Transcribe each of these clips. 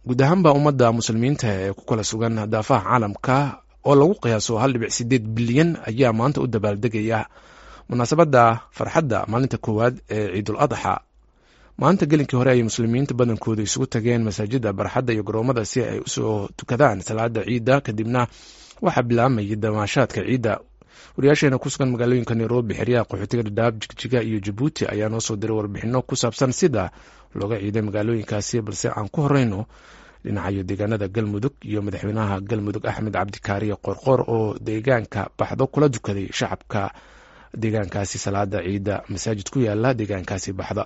guud ahaanba ummadda muslimiinta ee ku kala sugan daafaha caalamka oo lagu qiyaaso hal dhibic sideed bilyan ayaa maanta u dabaaldegaya munaasabadda farxadda maalinta koowaad ee ciidul adxa maanta gelinkii hore ayay muslimiinta badankooda isugu tageen masaajida barxadda iyo garoomada si ay usoo tukadaan salaada ciidda kadibna waxaa bilaabmayay damaashaadka ciidda wariyaasheena ku sugan magaalooyinka nairobi xeryaha qaxootiga dhadhaab jigjiga iyo jabuuti ayaa noo soo diray warbixino ku saabsan sida looga ciiday magaalooyinkaasi balse aan ku horeyno dhinacayo deegaanada galmudug iyo madaxweynaha galmudug axmed cabdikaariye qorqor oo deegaanka baxdo kula dukaday shacabka deegaankaasi salaada ciidda masaajid ku yaala deegaankaasi baxda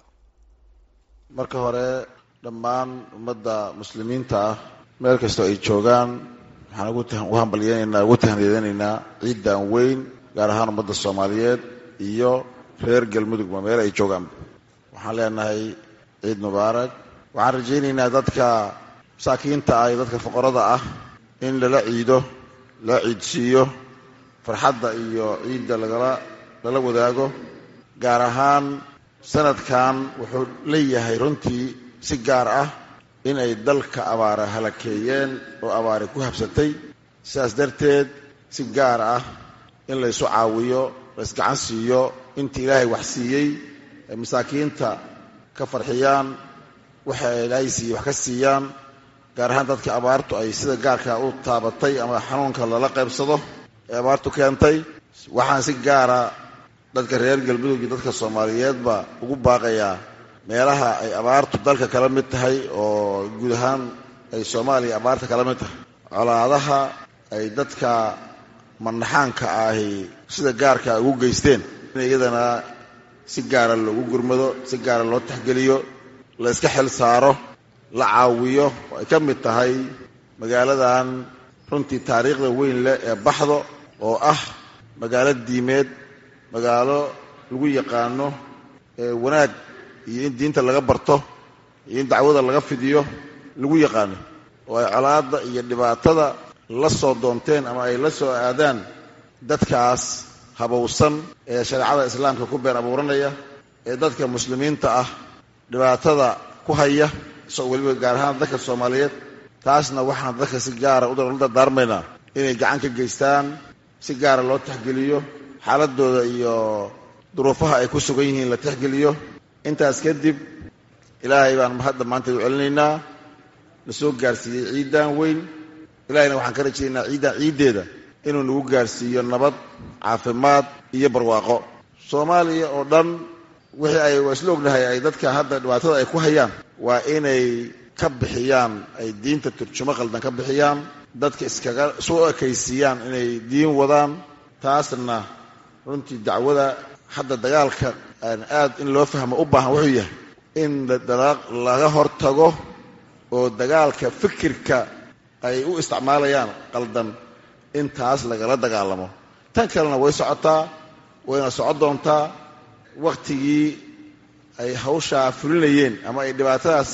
marka hore dhammaan ummadda muslimiinta ah meel kastoo ay joogaan waxaan ugu hambalyeynaynaa ugu tahniyadeynaynaa ciiddan weyn gaar ahaan ummadda soomaaliyeed iyo reer galmudugba meel ay joogaan waxaan leenahay ciid mubaarak waxaan rajaynaynaa dadka masaakiinta ah iyo dadka fuqarada ah in lala ciido la ciidsiiyo farxadda iyo ciidda lagala lala wadaago gaar ahaan sanadkan wuxuu leeyahay runtii si gaar ah in ay dalka abaara halakeeyeen oo abaari ku habsatay sidaas darteed si gaar ah in laysu caawiyo laysgacan siiyo intii ilaahay wax siiyey ay masaakiinta ka farxiyaan waxa ilaahay siiyey wax ka siiyaan gaar ahaan dadka abaartu ay sida gaarka u taabatay ama xanuunka lala qaybsado ee abaartu keentay waxaan si gaara dadka reer galmudug iyo dadka soomaaliyeedba ugu baaqayaa meelaha ay abaartu dalka kala mid tahay oo guud ahaan ay soomaaliya abaarta kala mid tahay colaadaha ay dadka manaxaanka ahi sida gaarka ugu geysteen in iyadana si gaara loogu gurmado si gaara loo taxgeliyo la iska xil saaro la caawiyo oo ay ka mid tahay magaaladan runtii taariikhda weyn leh ee baxdo oo ah magaalo diimeed magaalo lagu yaqaano wanaag iyo in diinta laga barto iyo in dacwada laga fidiyo lagu yaqaano oo ay colaadda iyo dhibaatada la soo doonteen ama ay la soo aadaan dadkaas habowsan ee shareecada islaamka ku beer abuuranaya ee dadka muslimiinta ah dhibaatada ku haya isagoo weliba gaar ahaan dadka soomaaliyeed taasna waxaan dadka si gaara u dardaarmaynaa inay gacan ka geystaan si gaara loo taxgeliyo xaaladooda iyo duruufaha ay ku sugan yihiin la taxgeliyo intaas kadib ilaahay baan hadda maanta u celinaynaa la soo gaarsiiyey ciiddan weyn ilahayna waxaan ka rajaynaynaa ciiddan ciiddeeda inuu nagu gaarsiiyo nabad caafimaad iyo barwaaqo soomaaliya oo dhan wixii ay waa isla ognahay ay dadka hadda dhibaatada ay ku hayaan waa inay ka bixiyaan ay diinta turjumo qaldan ka bixiyaan dadka iskaga isu ekaysiiyaan inay diin wadaan taasna runtii dacwada hadda dagaalka aad in loo fahmo u baahan wuxuu yahay in laga hortago oo dagaalka fikirka ay u isticmaalayaan qaldan in taas lagala dagaalamo tan kalena way socotaa wayna socon doontaa wakhtigii ay hawshaa fulinayeen ama ay dhibaatadaas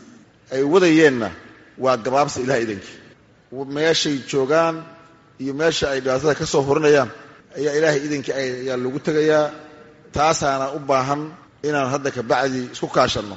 ay wadayeenna waa gabaabsa ilaha idankii meeshay joogaan iyo meesha ay dhibaatada ka soo hurinayaan ayaa ilaahay idankii ayaa lagu tegayaa taasaana u baahan inaan hadda kabacdi isku kaashanno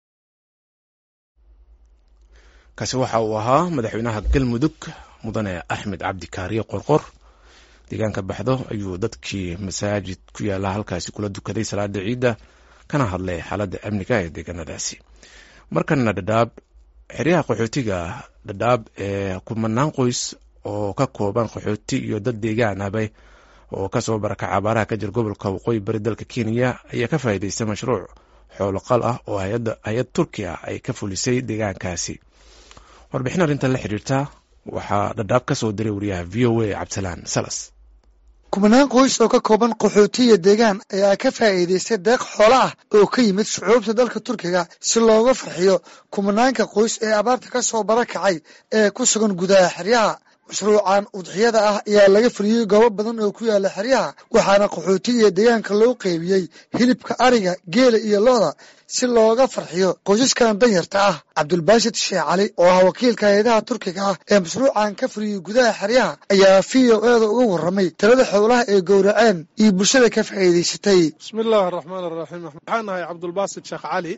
kaasi waxa uu ahaa madaxweynaha galmudug mudane axmed cabdikaariye qorqor deegaanka baxdo ayuu dadkii masaajid ku yaala halkaasi kula dukaday salaada ciidda kana hadlay xaaladda amniga ee deegaanadaasi markana dhadhaab xeryaha qaxootiga dhadhaab ee kumanaan qoys oo ka kooban qaxooti iyo dad deegaanaba oo kasoo barakaca abaaraha ka jira gobolka waqooyi bari dalka kenya ayaa ka faa'iidaystay mashruuc xooloqal ah oo hay-ad turki ah ay ka fulisay deegaankaasi warbixin arrintan la xiriirta waxaa dhadhaab ka soo diray wariyaha v o a cabdisalaan salas kumanaan qoys oo ka kooban qaxootiya deegaan ayaa ka faa'iidaystay deeq xoolo ah oo ka yimid shucuubta dalka turkiga si looga farxiyo kumanaanka qoys ee abaarta ka soo barakacay ee ku sugan gudaha xeryaha mashruucan udxiyada ah ayaa laga fuliyey goobo badan oo ku yaala xeryaha waxaana qaxootiga deegaanka loo qeybiyey hilibka ariga geela iyo looda si looga farxiyo qoysaskan danyarta ah cabdulbaashid sheekh cali oo ah wakiilka hay-adaha turkiga ah ee mashruucan ka fuliyey gudaha xeryaha ayaa v o eeda uga warramay talada xoolaha ee gowraceen iyo bulshada ka faa'iidaysatay bismi illaahi araxmaan araxiim waxaan nahay cabdulbaasid sheekh cali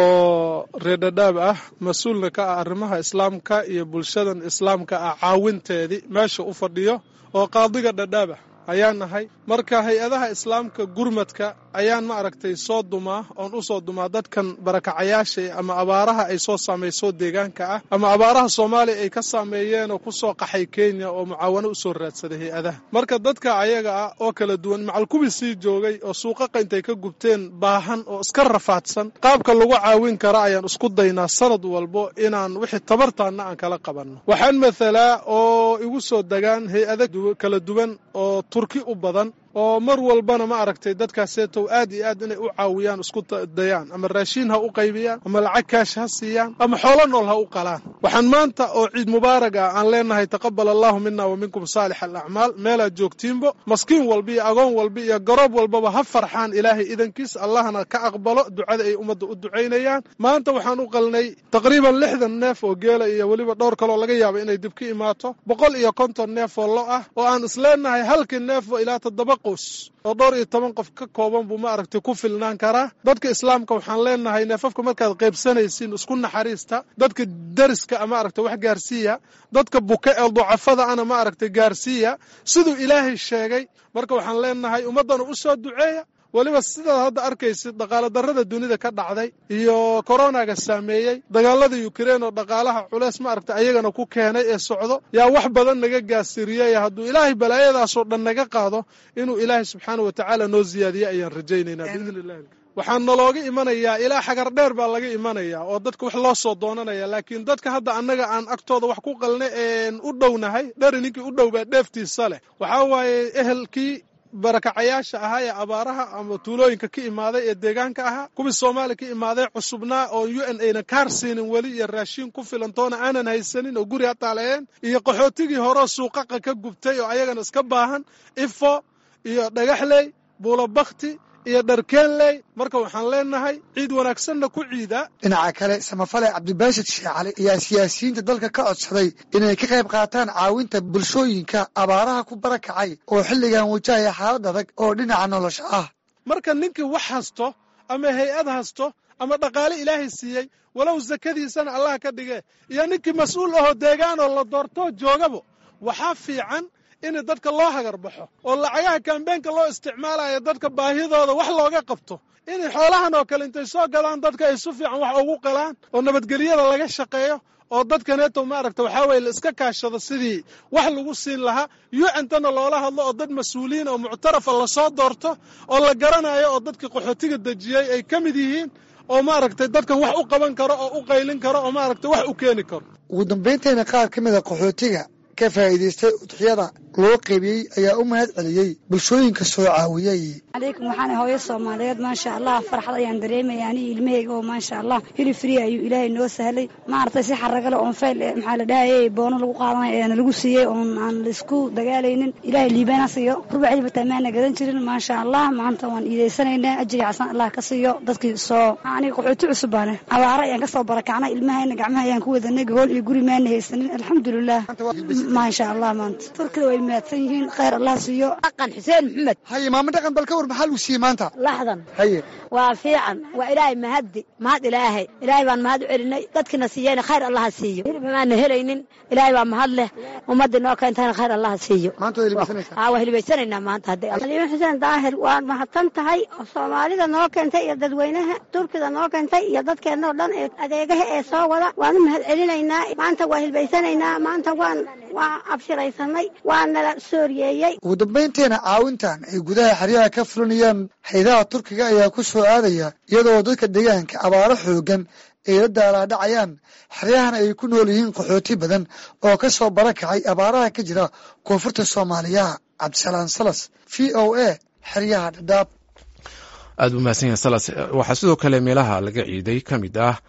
oo reerdhadhaab ah mas-uulna ka ah arrimaha islaamka iyo bulshadan islaamka ah caawinteedii meesha u fadhiyo oo qaadiga dhadhaab ah ayaan nahay marka hay-adaha islaamka gurmadka ayaan ma aragtay soo dumaa oon u soo dumaa dadkan barakacayaasha ama abaaraha ay soo saamayso deegaanka ah ama abaaraha soomaaliya ay ka saameeyeen oo ku soo qaxay kenya oo mucaawano u soo raadsaday hay-adaha marka dadka ayaga ah oo kala duwan macalkubi sii joogay oo suuqaqa intay ka gubteen baahan oo iska rafaadsan qaabka lagu caawin kara ayaan isku daynaa sanad walbo inaan wixii tabartaanna aan kala qabanno waxaan mathalaa oo igu soo degaan hay-ada kala duwan oo turki u badan oo mar walbana ma aragtay dadkaaseetow aad iyo aad inay u caawiyaan isku dayaan ama raashiin ha u qaybiyaan ama lacag kaash ha siiyaan ama xoolo nool ha u qalaan waxaan maanta oo ciid mubaarag ah aan leenahay taqabal allahu mina wa minkum saalix alacmaal meelaad joogtiinbo maskiin walba iyo agoon walba iyo garoob walbaba ha farxaan ilaahay idankiis allahna ka aqbalo ducada ay ummadda u ducaynayaan maanta waxaan u qalnay taqriiban lixdan neef oo geela iyo weliba dhowr kaloo laga yaaba inay dib ka imaato boqol iyo konton neef oo lo ah oo aan isleenahay halkii neefo ilaa toddoba qos oo dhowr iyo toban qof ka kooban buu ma aragtay ku filnaan karaa dadka islaamka waxaan leenahay neefafka markaad qaybsanaysiin isku naxariista dadka dariska ma aragtay wax gaarsiiya dadka buka ee ducafada ana ma aragtay gaarsiiya siduu ilaahay sheegay marka waxaan leenahay ummaddana u soo duceeya weliba sidaad hadda arkaysid dhaqaalo darrada dunida ka dhacday iyo koronaga saameeyey dagaalada ukrein oo dhaqaalaha culeys ma aragtay ayagana ku keenay ee socdo yaa wax badan naga gaasiriyey hadduu ilaahay balaayadaasoo dhan naga qaado inuu ilaahay subxaana wa tacaala noo ziyaadiye ayaan rajaynaynaa biidni illahi waxaa nalooga imanayaa ilaa xagar dheer baa laga imanayaa oo dadka wax loo soo doonanaya laakiin dadka hadda annaga aan agtooda wax ku qalnay een u dhownahay dheri ninkii u dhow baa dheeftiisa leh waxaa waaye ehelkii barakacayaasha ahaa ee abaaraha ama tuulooyinka ka imaaday ee deegaanka ahaa kuwii soomaaliya ka imaaday cusubnaa oo u n ayna kaar siinin weli iyo raashiin ku filantoona aanan haysanin oo guri hataaleeyeen iyo qaxootigii horeo suuqaqa ka gubtay oo ayagana iska baahan ifo iyo dhagaxley buulobakti iyo dharkeenley marka waxaan leenahay ciid wanaagsanna ku ciida dhinaca kale samafale cabdibaashid sheekh cali ayaa siyaasiyiinta dalka ka codsaday inay ka qayb qaataan caawinta bulshooyinka abaaraha ku barakacay oo xilligan wajahaya xaalad adag oo dhinaca nolosha ah marka ninkii wax hasto ama hay-ad hasto ama dhaqaale ilaahay siiyey walow sakadiisana allah ka dhige iyo ninkii mas-uul ahoo deegaanoo la doortoo joogabo waxaa fiican in dadka loo hagar baxo oo lacagaha kambeenka loo isticmaalayo dadka baahidooda wax looga qabto in xoolahan oo kale intay soo gadaan dadka ay su fiican wax ugu qalaan oo nabadgelyada laga shaqeeyo oo dadkaneeto maaragta waxaa weye la iska kaashado sidii wax lagu siin lahaa yucantana loola hadlo oo dad mas-uuliyiin oo muctarafa lasoo doorto oo la garanayo oo dadkii qaxootiga dejiyey ay ka mid yihiin oo maaragtay dadkan wax u qaban karo oo u qaylin karo oo maaragtay wax u keeni karo ugu dambayntayna qaar ka mid a qaxootiga ka faa'iidaystay udxiyada loo qaybiyey ayaa u mahad celiyey bulshooyinka soo caawiyey calaykum waxaan hooyo soomaaliyeed maasha allah farxad ayaan dareemaya aniga ilmaheyga oo maasha allah hilib free ayuu ilaahay noo sahlay maaragtay si xaragale oon fayl maxaa la dhahayay boono lagu qaadanay eena lagu siiyey oon aan laisku dagaalaynin ilaahay liibaana siiyo rubaxdii bataa maana gadan jirin maasha allah maanta waan iidaysanaynaa ajriga xasan allah ka siiyo dadkii soo aniga qaxooti cusub baane abaaro ayaan kasoo barakacnay ilmahayna gacmaha ayaan ku wadanay gogool iyo guri maana haysanin alxamdulilah maasha allah maanta turkida way mahadsan yihiin khayr allah siiyo dhaqan xuseen maxamed haye maamo dhaqan bal ka war maxaa lagu siiyey maanta laxdan haye waa fiican waa ilaahay mahaddi mahad ilaahay ilaahay baan mahad u celinay dadkina siiyeyna khayr allaha siiyo hilib maana helaynin ilaahay baa mahad leh ummadii noo keentayna khayr allaha siiyo maanta way libaysanaysaa haa waa hilibaysanaynaa maanta hadday aliimo xuseen daahir waan mahadsan tahay oo soomaalida noo keentay iyo dadweynaha turkida noo keentay iyo dadkeenna oo dhan ee adeegaha ee soo wada waan u mahad celinaynaa maanta waa hilbaysanaynaa maanta waan waa abshiraysanay waa nala sooriyeeyey ugu dambaynteena caawintan ay gudaha xeryaha ka fulinayaan haydaha turkiga ayaa ku soo aadaya iyadoo dadka deegaanka abaaro xoogan ay la daalaadhacayaan xeryahana ay ku nool yihiin qaxooti badan oo ka soo barakacay abaaraha ka jira koonfurta soomaaliya cabdisalaan salas v o a xeryaha dhadhaab aada u mahadsan yahay salas waxaa sidoo kale meelaha laga ciiday ka mid ah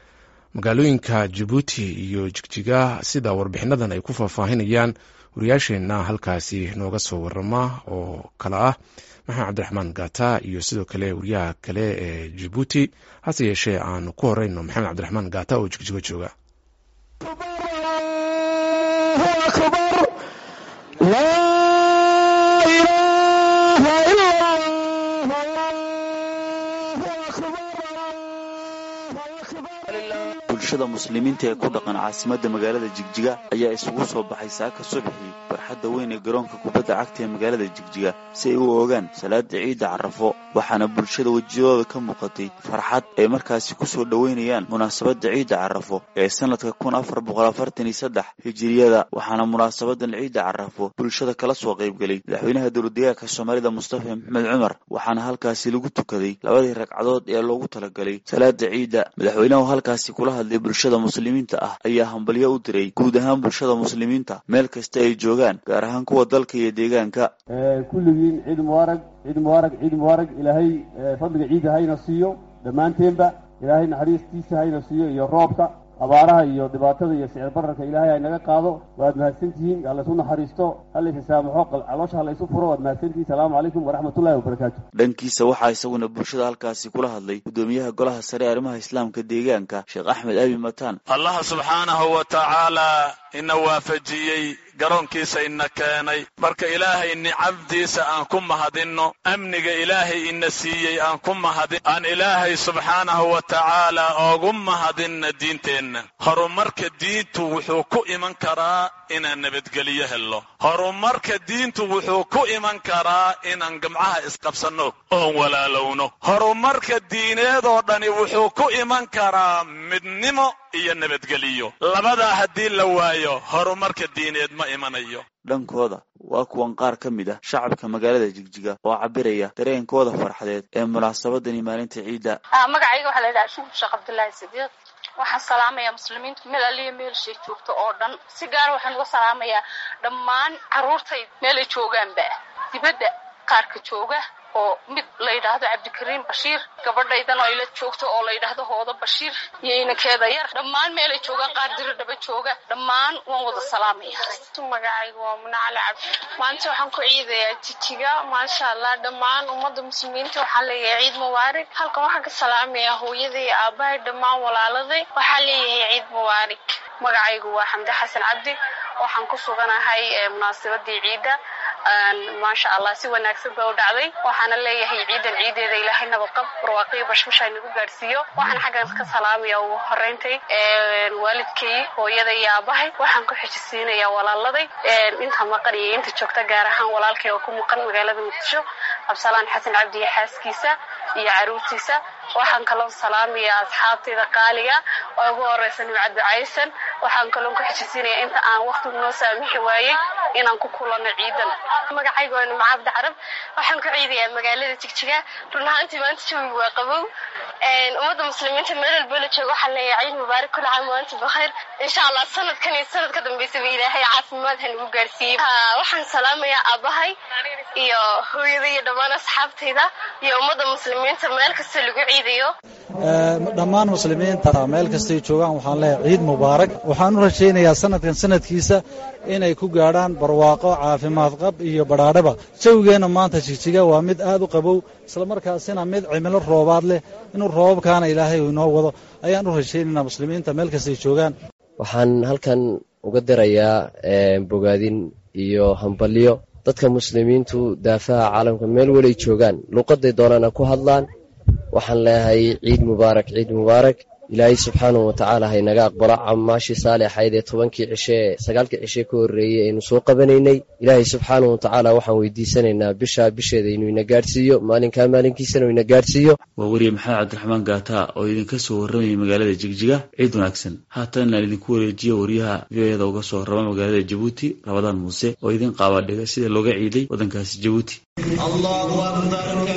magaalooyinka jabuuti iyo jigjiga sida warbixinadan ay ku faahfaahinayaan wariyaasheenna halkaasi nooga soo warama oo kale ah maxamed cabdiraxmaan gata iyo sidoo kale wariyaha kale ee jabuuti hase yeeshee aanu ku horeyno maxamed cabdiraxmaan gata oo jigjigo jooga bulshada muslimiinta ee ku dhaqan caasimadda magaalada jigjiga ayaa isugu soo baxay saaka subaxii barxadda weyn ee garoonka kubadda cagta ee magaalada jigjiga si ay u ogaan salaada ciidda carafo waxaana bulshada wejiyadooda ka muuqatay farxad ay markaasi ku soo dhoweynayaan munaasabadda ciidda carafo ee sanadka kun afar boqol afartan iyo saddex hijiriyada waxaana munaasabadan ciidda carafo bulshada kala soo qaybgelay madaxweynaha dowladdeegaanka soomaalida mustafa maxmed cumar waxaana halkaasi lagu tukaday labadii ragcadood ee loogu talagalay salaada ciidda madaxweynahu halkaasi kula hadlay bulshada muslimiinta ah ayaa hambalyo u diray guud ahaan bulshada muslimiinta meel kasta ay joogaan gaar ahaan kuwa dalka iyo deegaanka kulligiin ciid mubaarag ciid mubaarag ciid mubaarag ilaahay fadliga ciidda hayna siiyo dhammaanteenba ilaahay naxariistiisa hayna siiyo iyo roobka abaaraha iyo dhibaatada iyo sicir bararka ilaahay haynaga qaado waad mahadsantihiin halaysu naxariisto halaysa saamaxo caloosha halaysu furo waad mahadsantihiin salaamu calaykum waraxmatullahi wabarakaatu dhankiisa waxaa isaguna bulshada halkaasi kula hadlay guddoomiyaha golaha sare arrimaha islaamka deegaanka sheekh axmed abi mataan allaha subxaanahu wa tacaala ina waafajiyey garoonkiisa ina keenay marka ilaahay nicabdiisa aan ku mahadinno amniga ilaahay ina siiyey aan ku mahadin aan ilaahay subxaanahu wa tacaala oogu mahadinna diinteenna horumarka diintu wuxuu ku iman karaa inaan nabadgelyo helno horumarka diintu wuxuu ku iman karaa inaan gamcaha isqabsanno oon walaalowno horumarka diineedoo dhani wuxuu ku iman karaa midnimo iyo nabadgeliyo labadaa haddii la waayo horumarka diineed ma imanayo dhankooda waa kuwan qaar ka mid ah shacabka magaalada jigjiga oo cabiraya dareenkooda farxadeed ee munaasabadani maalinta ciidda magacayga waxaa la yidhaha shuhur sheekh cabdullaahi sidiiq waxaan salaamayaa muslimiinta meel aliya meelshay joogto oo dhan si gaara waxaan uga salaamayaa dhammaan carruurtay meelay joogaanba dibadda qaarka jooga oo mid la yidhaahdo cabdikariim bashiir gabadhaydan oo ila joogto oo la yidhaahdo hoodo bashiir iyo inankeeda yar dhammaan meelay joogaan qaar diro dhaba jooga dhammaan waan wada salaamaya magacayga waa munacali cabdi maanta waxaan ku ciidayaa jijiga maasha allah dhammaan ummadda muslimiinta waxaa leeyahay ciid mubaarig halkan waxaan ka salaamayaa hooyaday iyo aabahay dhammaan walaaladay waxaa leeyahay ciid mubaarig magacaygu waa xamdi xasan cabdi waxaan ku suganahay munaasabadii ciidda maasha allah si wanaagsan ba u dhacday waxaana leeyahay ciidan ciideeda ilaahay nabadqab barwaaqiyo bashbasha inagu gaadhsiiyo waxaan xaggan ka salaamaya ugu horeyntay waalidkay hooyada iyo aabahay waxaan ku xijisiinayaa walaaladay inta maqan iyo inta joogta gaar ahaan walaalkay oo ku maqan magaalada muqdisho cabsalaan xasan cabdi iyo xaaskiisa iyo caruurtiisa waxaan kaloo salaamayaa asxaabtayda qaaliga oo ugu horeysa nimcad ducaysan waxaan kaloo ku xijisiinaya inta aan waqtigu noo saamixi waayey inaan ku kulano ciidan magacayga waa nimco cabdi carab waxaan ku ciidayaa magaalada jigjiga run ahaantii maanta jawigu waa qabow ummadda muslimiinta meel walba la jooga waxaan leeyahay ciid mubaarak kula caam waanta bakhayr insha allah sanadkan iyo sanad ka dambeysaba ilaahay caafimaad ha nagu gaarsiiyey waxaan salaamayaa aabahay iyo hooyada iyo dhammaan asxaabtayda iyo ummadda muslimiinta meel kasta lagu ciidayo dhammaan muslimiinta meel kastay joogaan waxaan leeyahay ciid mubaarak waxaan u rajaynayaa sanadkan sanadkiisa inay ku gaadhaan barwaaqo caafimaad qab iyo badhaadhaba jawigeenna maanta jigjiga waa mid aad u qabow islamarkaasina mid cimilo roobaad leh inuu roobabkaana ilaahay uu inoo wado ayaan u rajaynaynaa muslimiinta meel kastay joogaan waxaan halkan uga dirayaa bogaadin iyo hambalyo dadka muslimiintu daafaha caalamka meel welay joogaan luuqaday doonaana ku hadlaan waxaan leeyahay ciid mubaarak ciid mubaarak ilaahay subxaanahu watacaala haynaga aqbalo camaashii saalixayd ee tobankii cishe ee sagaalkii cishe ka horreeyey aynu soo qabanaynay ilaahay subxaanahu watacaala waxaan weydiisanaynaa bishaa bisheeda inuu ina gaadhsiiyo maalinkaa maalinkiisana uu ina gaadhsiiyo waa weriye maxamed cabdiraxmaan gaata oo idinka soo warramayay magaalada jigjiga ciid wanaagsan haatan aan idinku wareejiyo wariyaha v o eda uga soo warrama magaalada jabuuti rabadaan muuse oo idin qaabadhiga sida looga ciiday waddankaasi jabuuti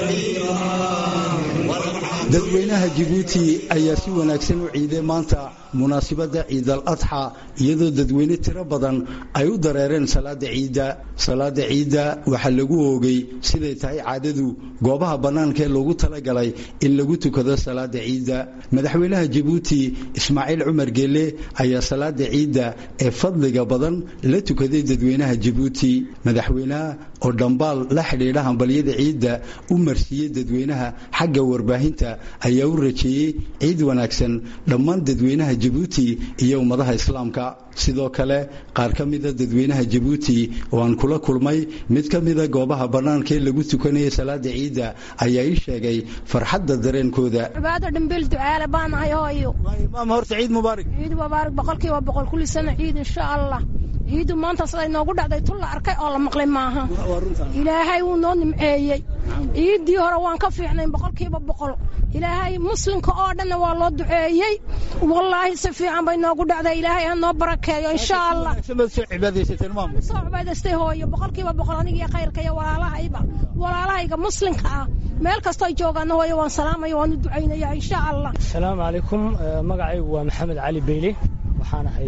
dadweynaha jibuuti ayaa si wanaagsan u ciiday maanta munaasibadda ciidal adxa iyadoo dadweyne tiro badan ay u dareereen salaada ciidda salaada ciidda waxaa lagu oogay siday tahay caadadu goobaha bannaanka ee loogu talagalay in lagu tukado salaada ciidda madaxweynaha jabuuti ismaaciil cumar geelle ayaa salaada ciidda ee fadliga badan la tukaday dadweynaha jabuuti madaxweynaha oo dhambaal la xidhiidha hambalyada ciidda u marsiiyey dadweynaha xagga warbaahinta ayaa u rajeeyey ciid wanaagsan dhammaan dadweynaha jabuuti iyo ummadaha islaamka sidoo kale qaar ka mida dadweynaha jabuuti oo aan kula kulmay mid ka mida goobaha bannaanka ee lagu tukanayay salaada ciidda ayaa ii sheegay farxadda dareenkooda cibaado dhimbil ducaale baanahay hooyo maama horta ciid mubaarak ciid mubaarak boqolkiiba boqol kulli sana ciid insha allah ciidu maanta siday noogu dhacday tun la arkay oo la maqlay maaha ilaahay wuu noo nimceeyey ciiddii hore waan ka fiicnayn boqolkiiba boqol ilaahay muslimka oo dhanna waa loo duceeyey wallaahi si fiican bay noogu dhacday ilaahay ha noo barakeeyo insha allah soo cibaadaystay hooyo boqolkiiba boqol anigiyo khayrka iyo walaalahayba walaalahayga muslimka ah meel kastoo joogaana hooyo waan salaamaya waan u ducaynaya insha allah asalaamu calaykum magacaygu waa maxamed cali beyle waxaan ahay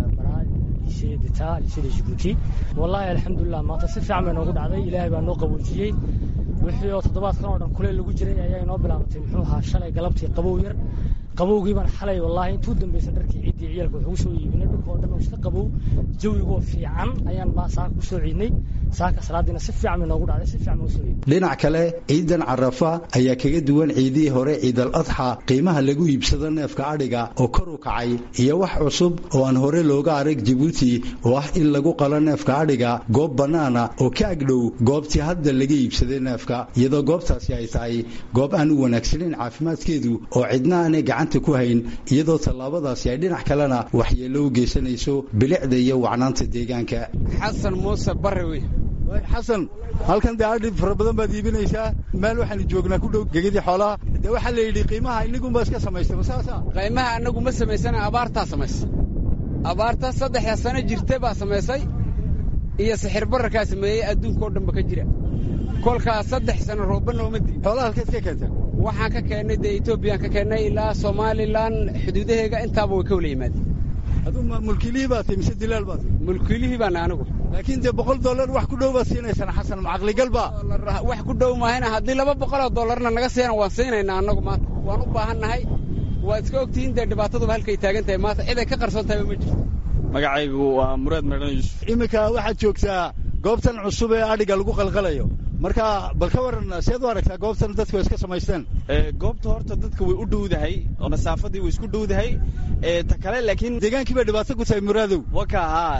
lisada jibuuti wallaahi alxamdulilah maanta si fiican bay noogu dhacday ilaahay baa noo qaboojiyey wixii oo toddobaadkan oo dhan kuleel lagu jiray ayaa inoo bilaabantay muxuu ahaa shalay galabtii qabow yar qabowgii baan xalay wallaahi intuu dambaysa dharkii ciiddii ciyaalka wuxuu soo iibinay dhulka oo dhan oo iska qabow jawigoo fiican ayaan baa saaka ku soo ciidnay saaka salaadiina si fiican bay noogu dhacday si fiican baan usoo ciidnay dhinac kale ciidan carafa ayaa kaga duwan ciidihii hore ciidal adxa qiimaha lagu iibsado neefka adhiga oo kor u kacay iyo wax cusub oo aan hore looga arag jabuuti oo ah in lagu qalo neefka adhiga goob bannaana oo ka agdhow goobtii hadda laga iibsaday neefka iyadoo goobtaasi ay tahay goob aan u wanaagsanayn caafimaadkeedu oo cidna aanay gacanta ku hayn iyadoo tallaabadaasi ay dhinac kalena waxyeello u geysanayso bilicda iyo wacnaanta deegaanka xasan muuse barre wey xasan halkan dee adhi fara badan baad iibinaysaa meel waxaanu joognaa ku dhow gegadii xoolaha dee waxaa la yidhi qiimaha inagunbaa iska samaystay ma saasa qiimaha annagu ma samaysana abaartaa samaysay abaarta saddexda sano jirta baa samaysay iyo sixir bararkaa sameeyey adduunka oo dhanba ka jira kolkaas saddex sano rooba nooma diin xoolaha halkeed ka keentay waxaan ka keennay dee etoobiyaan ka keennay ilaa somalilan xuduudaheega intaaba way ka wala yimaadeen aduu mulkiilihii baad tahay mise dilaal baad tahay mulkiilihii baana anigu laakiin dee boqol dollar wax ku dhow baad siinaysaan xasan macaqligal baa wax ku dhow maahayna haddii laba boqoloo dollarna naga siina waan siinaynaa annagu maanta waan u baahannahay waad iska ogtihiin dee dhibaataduba halkay taagan tahay maanta cid ay ka qarsoon tahayba ma jirto magacaygu waa muraad meedhan yuusuf iminka waxaad joogtaa goobtan cusub ee adhiga lagu qalqalayo marka bal ka waran seed u aragtaa goobtan dadku iska samaysteen goobta horta dadka way u dhowdahay oo masaafadii way isku dhowdahay ta kale laakiin deegaankii bay dhibaato ku tahay muraadow waka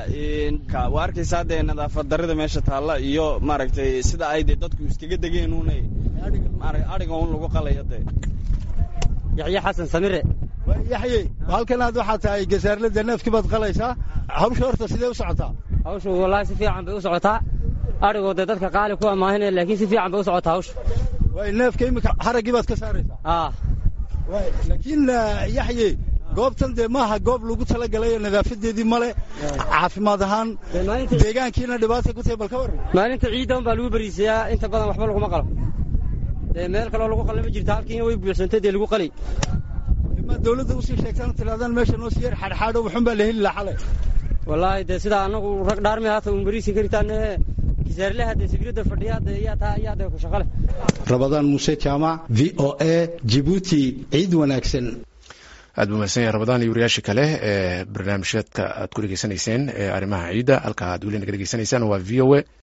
haa waa arkaysaa dee nadaafad darrida meesha taalla iyo maaragtay sida ay dee dadku iskaga degeen uunay adhiga un lagu qalayo dee yaxye xasan samire yaxye halkan aad waxaa tahay gasaarlada neefkii baad qalaysaa hawsha horta sidee u socotaa hawshu wallaahi si fiican bay u socotaa adhigoo dee dadka qaali ku amaahinaya laakiin si fiican bay u socotaa hawsha waay neefka iminka xaraggii baad ka saaraysaa aa laakiin yaxye goobtan dee maaha goob lagu talagalayo nadaafadeedii male caafimaad ahaan deegaankiina dhibaata ku tahay bal ka warran maalinta ciidda un baa lagu bariisayaa inta badan waxba laguma qalo dee meel kaloo lagu qala ma jirta halkiina way buuxsantay dee lagu qalay ma dawladda usii sheegtaan tiraadaan meesha noo sii yar xadxaadho wuxun baa la heli lahaa xalay wallaahi dee sidaa annagu rag dhaarmi haata un bariisin karitaane kisaarlaha dee sibirada fadhiya dee iyaa taa iyaa dee ku shaqale rabadaan muuse jaamac v o a jibuuti ciid wanaagsan aad buu mahadsan yahay rabadaan iyo wariyaashii kale ee barnaamijyaedka aad ku dhegeysanayseen ee arrimaha ciidda halka aad weli naga dhegeysanaysaan waa v o a